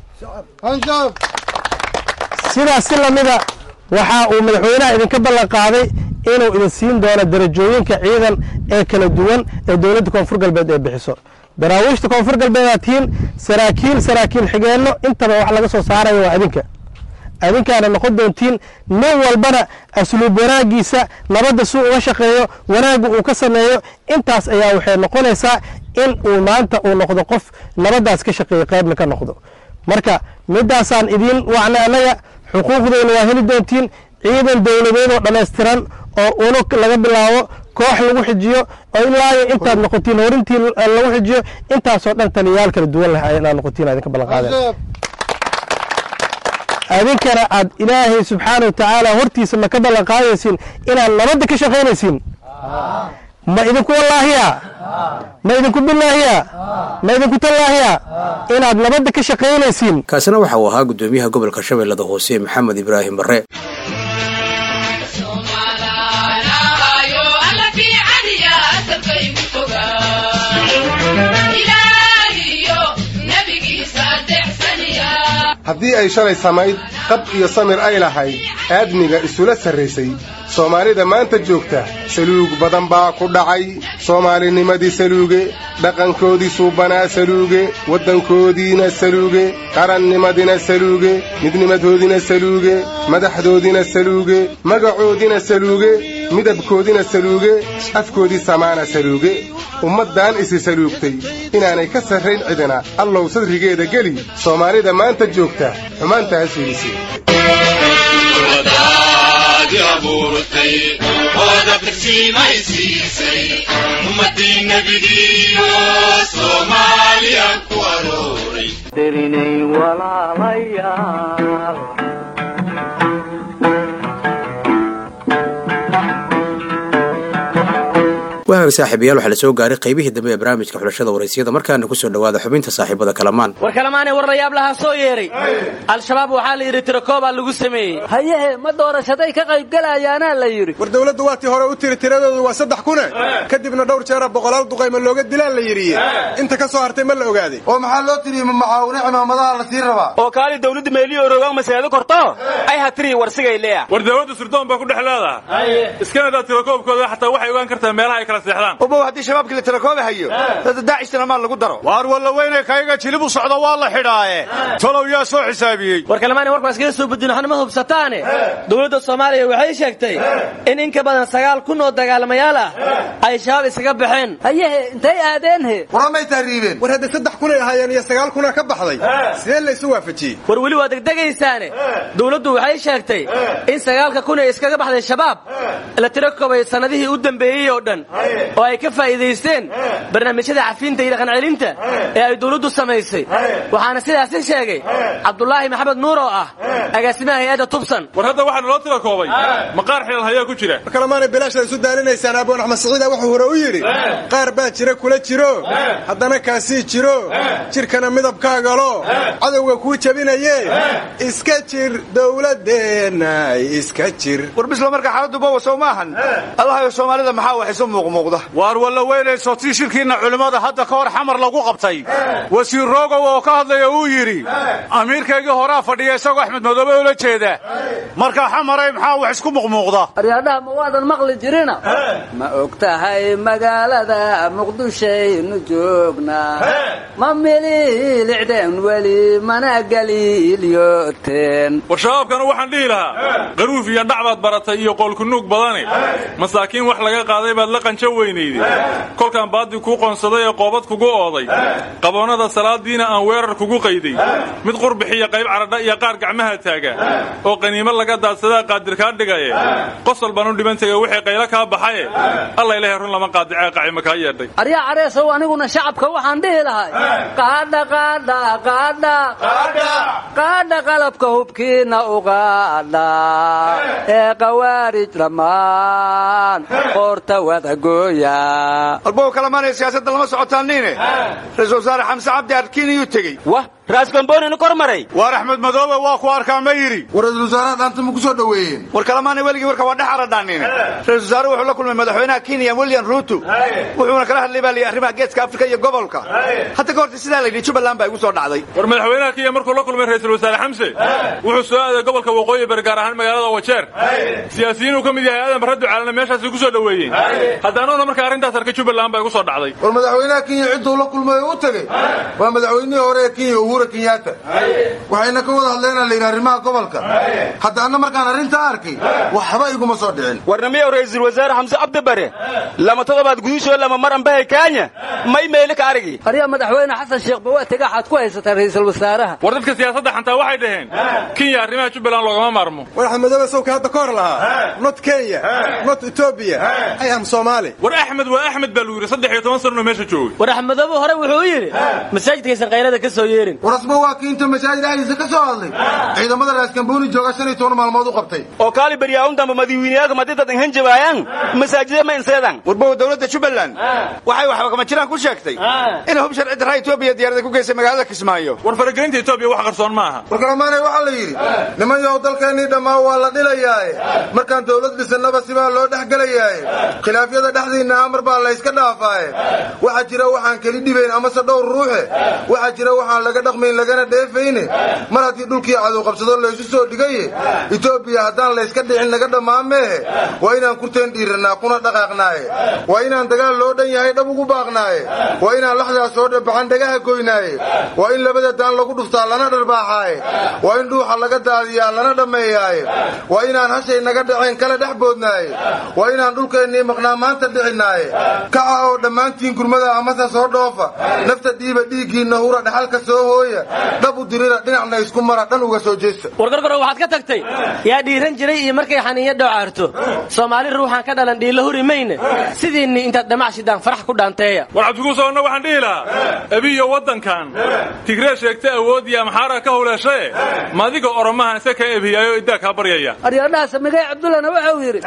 sidaas si lamida waxa uu madaxweynaha idinka ballan qaaday inuu idin siin doono darajooyinka ciidan ee kala duwan ee dowladda koonfur galbeed ee bixiso daraawiishta koonfur galbeed aad tihiin saraakiil saraakiil xigeenno intaba wax laga soo saaraya waa adinka adinkaana noqon doontiin nin walbana asluub wanaagiisa nabadda suu uga shaqeeyo wanaagga uu ka sameeyo intaas ayaa waxay noqonaysaa in uu maanta uu noqdo qof nabaddaas ka shaqeeyo qaybna ka noqdo marka middaasaan idiin wacnay annaga xuquuqdeyna waa heli doontiin ciidan dowladeed oo dhammaystiran oo unug laga bilaabo koox lagu xijiyo oo ilaayo intaad noqotiin horintii lagu xijiyo intaasoo dhan taliyayaal kala duwan leh inaad noqotiin idinka ballan qaadeen adinkana aad ilaahay subxaana wa tacaala hortiisa ma ka ballan qaadaysiin inaad nabadda ka shaqaynaysiin ma idinku wallaahiya ma idinku bilaahiya ma idinku tallaahiya inaad nabadda ka shaqaynaysiin kaasina waxa uu ahaa guddoomiyaha gobolka shabeellada hoose maxamed ibraahim barre haddii ay shalay samayd qab iyo samir ay lahayd aadmiga isula sarraysay soomaalida maanta joogta saluug badan baa ku dhacay soomaalinimadii saluuge dhaqankoodii suubanaa saluuge waddankoodiina saluuge qarannimadina saluuge midnimadoodina saluuge madaxdoodina saluuge magacoodina saluuge midabkoodina saluuge afkoodii samaana saluuge ummaddan isi saluugtay inaanay ka sarrayn cidina allow sadrigeeda geli soomaalida maanta joogta xumaantaas fiidisi aroortay ood abtirsiimaysiisay ummadii nebigiiyo soomaaliya ku arooray dirinay walaalayaal wahaga saaxiibayaal waxaa la soo gaaray qaybihii dambe ee barnaamijka xulashada waraysiyada markaana kusoo dhowaada xubinta saaxiibada kalamaan war kalamaanay war layaab lahaa soo yeedhay al-shabaab waxaa la yidhi tirakoobaa lagu sameeyey hayehe ma doorashaday ka qaybgelayaanaa la yidhi war dawladdu waa tii hore u tiri tiradoodu waa saddex kune kadibna dhowr jeera boqolaal duqayma looga dilaan la yidhiye inta ka soo hartay ma la ogaaday oo maxaa loo tiriye ma macaawine cimaamadaha la sii rabaa oo kaali dawladda meeliyo orogaan masaado korto ay hatiri warsigay leeya war dawladda sirdoon baa ku dhex leedahay iskanadaa tirakoobkooda xataa waxay ogaan kartaa meelaha ay kala seexdaan ubow haddii shabaabkii la tirakoobi hayo dada daacishna maa lagu daro waar walla weynay kayaga jilib u socda waa la xidhaaye tolow yaa soo xisaabiyey war kalamaanay warkaas kaga soo bedin waxna ma hubsataane dowladda soomaaliya waxay sheegtay in in ka badan sagaal kun oo dagaalamayaal ah ay shabaab iskaga baxeen hayehe intay aadeen he waramay tahriibeen war hadda saddex kunay ahaayeen iyo sagaal kuna ka baxday sidee la isu waafajiyey war weli waa degdegaysaane dowladdu waxay sheegtay in sagaalka kun ee iskaga baxday shabaab la tiro koobay sannadihii u dambeeyey oo dhan oo ay ka faa'iidaysteen barnaamijyada cafiinta iyo dhaqancelinta ee ay dowladdu samaysay waxaana sidaasi sheegay cabdulaahi maxamed nuur oo ah agaasimaha hay-adda tubsan war hadda waxaa naloo tira koobay maqaar xilal hayaa ku jira kalamaanay bilaashda isu daalinaysaan aboon axmed siciida wuxuu hore u yidhi qaar baa jira kula jiro haddana kaasii jiro jirkana midabkaagalo cadowga kuu jabinaye iska jir dowladeenna iska jir war bisla marka xaaladdu bowa sow maahan allahayo soomaalida maxaa wax isu muuqmuuqda waar walla weynayso tii shirkiinna culimmada hadda ka hor xamar lagu qabtay wasiir roogow oo ka hadlaya uu yidhi amiirkaygii horaa fadhiya isagoo axmed madoobe ula jeeda markaa xamaray maxaa wax isku muuqmuuqda aryaadhaha ma waadan maqli jirina ma og tahay magaalada muqdishaynu joognaa ma mililicdeen weli mana galiilyoteen war shabaabkana waxaan dhihi lahaa qaruuf iyo dhac baad baratay iyo qoolkunuug badane masaakiin wax laga qaaday baad la qanjo weynayday kolkaan baadi kuu qoonsaday ee qoobad kugu ooday qaboonnada salaadiina aan weerar kugu qayday mid qurbixiyo qayb caradha iyo qaar gacmaha taaga oo qaniimo laga daadsadaa qaadir kaa dhigaye qosol baan u dhiban tegay wixii qaylo kaa baxaye alla ilahay run lama qaadicee qacima kaa yeedhay aryaa careesow aniguna shacabka waxaan dhihi lahay qaadha qaadha qaadha qaadha qalabka hubkiina u qaadha ee qawaarij dhammaan qoorta wadagooya albow kalamaanaya siyaasadda lama socotaaniine ra-iisul wasaare xamse cabdi arkiin iyuu tegey wah raaskamboonina kor maray waar axmed madoobe waa ku arkaa ma yidhi war ra-isul wasaaraha dhaanta ma ku soo dhoweeyeen war kalamaanay weligii warka waa dhex aradhaanine ra-isul wasaare wuxuu la kulmay madaxweynaha kenya william ruuto wuxuuna kala hadlay baa layidhi arrimaha geeska afrika iyo gobolka hadda ka horta sidaa layidhi jubbaland baa igu soo dhacday war madaxweynaha kenya markuu la kulmay ra-iisul wasaare xamse wuxuu soo aaday gobolka waqooyi bari gaar ahaan magaalada wajeer siyaasiyiin uu ka mid yahay aadan barre ducaalana meeshaasi ku soo dhoweeyeen haddaanuna markaa arrintaas arkay jubbaland baa igu soo dhacday war madaxweynaha kenya cidduu la kulmay oo u tegey waa madaxweynihii hore ee kenya uhura kenyaata waxayna ka wada hadleenaa layidhi arrimaha gobolka haddaana markaan arrintaa arkay waxba iguma soo dhicin warnamiyow ra'iisul wasaare xamse cabdi bare lama todobaad gudusho lama mar ambahay kaanya may meeli ka arigi aryaa madaxweyne xasan sheekh ba waa tegaaxaad ku haysataa ra'iisul wasaaraha war dadka siyaasadda xantaa waxay dhaheen kenya arrimaha jubbaland loogama maarmo war axmed madoobe sawka hadda ka hor lahaa not kenya not etoobiya ay am soomaali war axmed waa axmed baa lagu yidhi saddex iyo toban sanno meesha joogay war axmedoobe hore wuxuu yidhi masaajidkaysan kayrada ka soo yeerin warasba waa kii inta masaajid ahdiisa ka soo hadlay ciidamada raaskambooni jooga shan iyo toban maalmood u qabtay oo kaali baryaawun damba madiwiiniyaalka madidadan hanjabaayaan masaajida ma inseedan warbow dowladda jubbaland waxay waxba kama jiraan ku sheegtay inay hub sharci darra etoobiya diyaarada ku geysay magaalada kismaayo war faragelinta etoobiya wax qarsoon ma aha war kalamaanay waxaa la yidhi niman yow dalkeennii dhammaan waa la dhilayaaye markaan dowlad dhisannaba sibaa loo dhex gelayaaye khilaafyada dhexdiinna amar baa layska dhaafaaye waxaa jira waxaan keli dhibayn amase dhowr ruuxe waxaa jira waxaan laga dhaqmayn lagana dheefayne mar haddii dhulkii cadow qabsado laysu soo dhigaye etoobiya haddaan layska dhicin laga dhammaan meehe waa inaan kurteen dhiirannaa kuna dhaqaaqnaaye waa inaan dagaal loo dhan yahay dhab ugu baaqnaaye waa inaan laxdaas soo dhabaxan dhagaha goynaaye waa in labada daan lagu dhuftaa lana dharbaaxaaye waa in dhuuxa laga daadiyaa lana dhammeeyaaye waa inaan hashay naga dhaceen kala dhex boodnaaye waa inaan dhulkeennii maqnaa maanta dhicinaaye kaca oo dhammaantiin gurmada amase soo dhoofa nafta dhiiba dhiiggiinna hura dhaxalka soo ooya dhab u dirira dhinacna isku mara dhan uga soo jeesta wargargaro waxaad ka tagtay yaa dhiiran jiray iyo markay xaniinya dhocaarto soomaali ruuxaan ka dhalan dhiilla huri mayne sidiinni intaad dhamac shidaan farax ku dhaanteeya war cabdiguusoonna waxaan dhihi lahaa ebiyo waddankan tigree sheegta awood iyo amxaara ka howleeshae madiga oromahan isa ka ebhiyaayo iddaa kaa baryaya aryadhaha samigay cabdullana waxau yidhi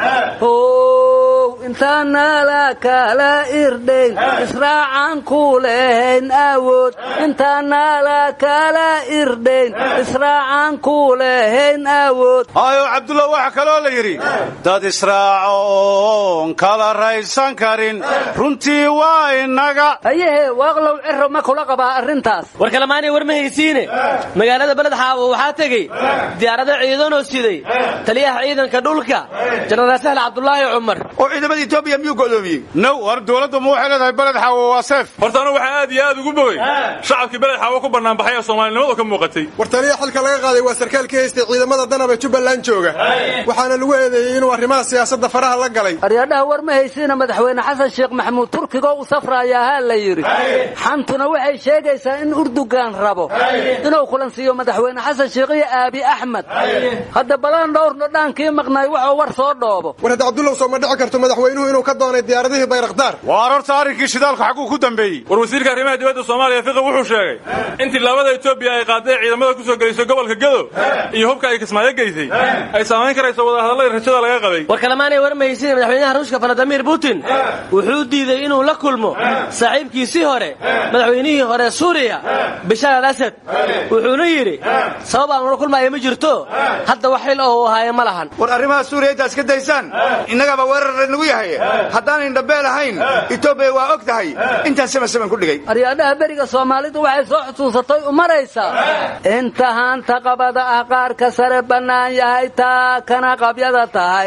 how intaanala kala irdhayn israacan ku lehayn awood intaanala kala irdhayn israacan ku lehayn awood hayo cabdulla waxaa kaloo la yidhi dad israaco oon kala raysan karin runtii waa inaga hayehe waaqlow ciro ma kula qabaa arrintaas war kalemaanay war ma haysiine magaalada beled xaawo waxaa tegey diyaarado ciidanoo siday taliyaha ciidanka dhulka jenaraal sahl cabdulaahi cumar oo ciidamada etoobiya miyuu go'doomiyey now war dowladdu ma waxay leedahay beled xaawo waa seef horta anu waxaa aad iyo aad ugu bogey shacabkii beled xaawo ku bannaanbaxay ee soomaalinimadu ka muuqatay war taliya xilka laga qaaday waa sarkaal ka haystay ciidamada danab ee jubbaland jooga waxaana lagu eedeeyey inuu arrimaha siyaasadda faraha la galay aryadhaha war ma haysiina madaxweyne xasan sheekh maxamuud turkigoo u safraayaa haa la yidhi xantuna waxay sheegaysaa in urdugan rabo inuu kulansiiyo madaxweyne xasan sheekh iyo aabi axmed hadda balaan dhowrna dhaankii maqnaay waxuu war soo dhoobo war hadda cabdullow soo ma dhici karto madaxweynuhu inuu ka doonay diyaaradihii bayraktaar waar horta arrinkii shidaalka xagguu ku dambeeyey war wasiirka arrimaha dibadda soomaaliya fiqi wuxuu sheegay in tillaabada etoobiya ay qaaday ciidamada ku soo gelisay gobolka gedo iyo hubka ay kismaayo geysay ay saamayn karayso wadahadalladii rajada laga qabay war kalemaanay war ma haysiine madaxweynaha ruushka valadimir putin wuxuu diiday inuu la kulmo saaxiibkiisii hore madaxweynihii hore suuriya bishaar al asad wuxuuna yidhi sabab aan ula kulmaayo ma jirto hadda wax xil oo uu ahaaye ma lahan war arrimaha suuriya intaad iska daysaan innagaba weerar nagu yahay haddaanan dhambeel ahayn etoobiya waa og tahay intaan sama saman ku dhigay aryaadhaha beriga soomaalidu waxay soo xusuusatay u maraysaa inta haanta qabada ah qaarka sare bannaan yahay taa kana qabyada tahay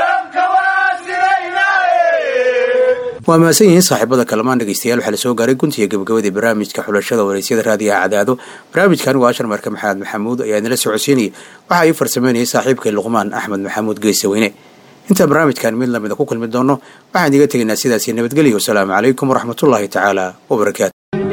waa mahadsan yihiin saaxiibada kalamaan dhegeystayaal waxaa la soo gaaray guntiga gabagabadii barnaamijka xulashada waraysyada raadiyaha cadaado barnaamijkan waa ashar marka maxamed maxamuud ayaa idinla socodsiinayay waxaa ii farsameynayay saaxiibkay luqmaan axmed maxamuud geesaweyne intaan barnaamijkan mid lamida ku kulmi doono waxaan idiga tegaynaa sidaasi nabadgelyo wasalaamu calaykum waraxmatullaahi tacaala wabarakaatu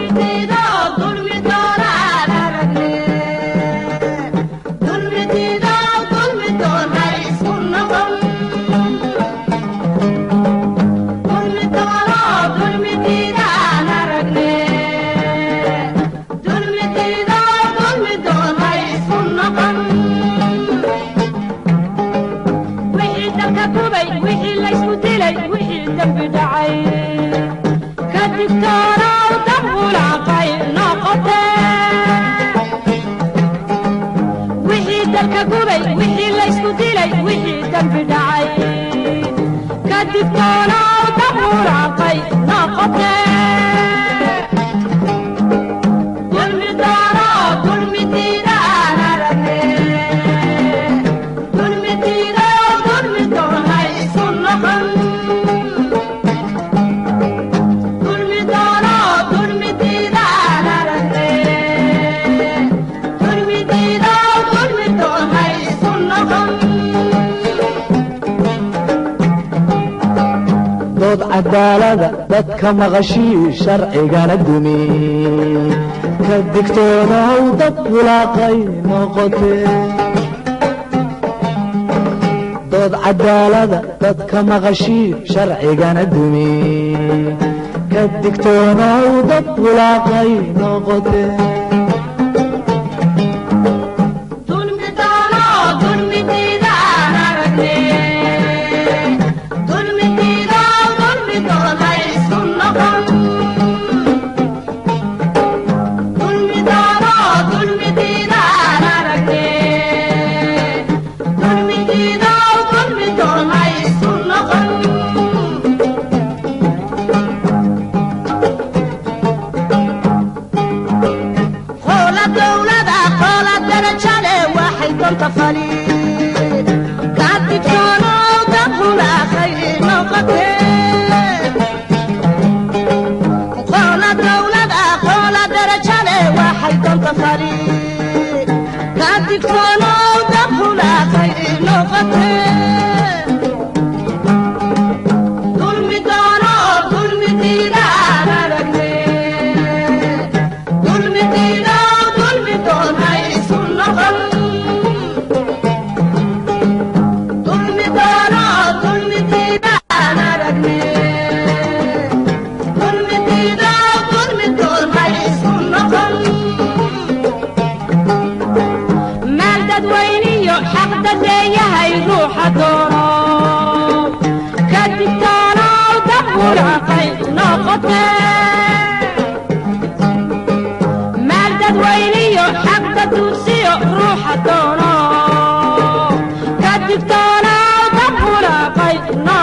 dood cadaalada dadka maqashii sharcigana dumi ka digtoonaw dad bulaaqay noqote dood cadaalada dadka maqashii sharcigana dumi ka digtoonaw dad bulaaqay noqote Dulmi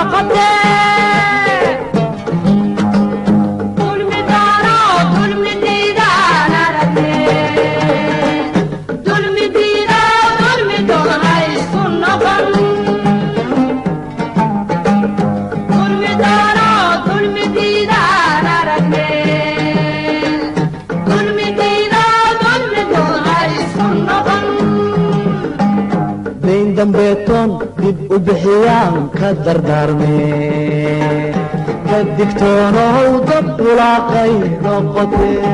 dayn dambeetoon dib u bixiyaan ka dardaarmee ka digtoonow dad bulaaqay noqotee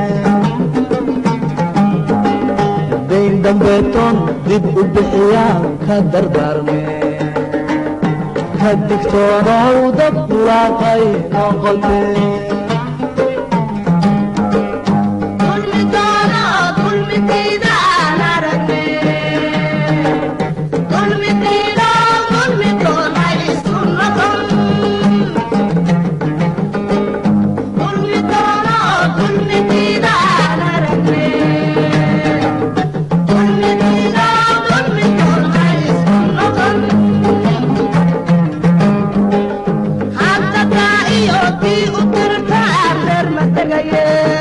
dayn dambeetoon dib u bixiyaan ka dardaarmee ka digtoonow dad bulaaqay noqotee iyo tii u dirta reer ma tegaye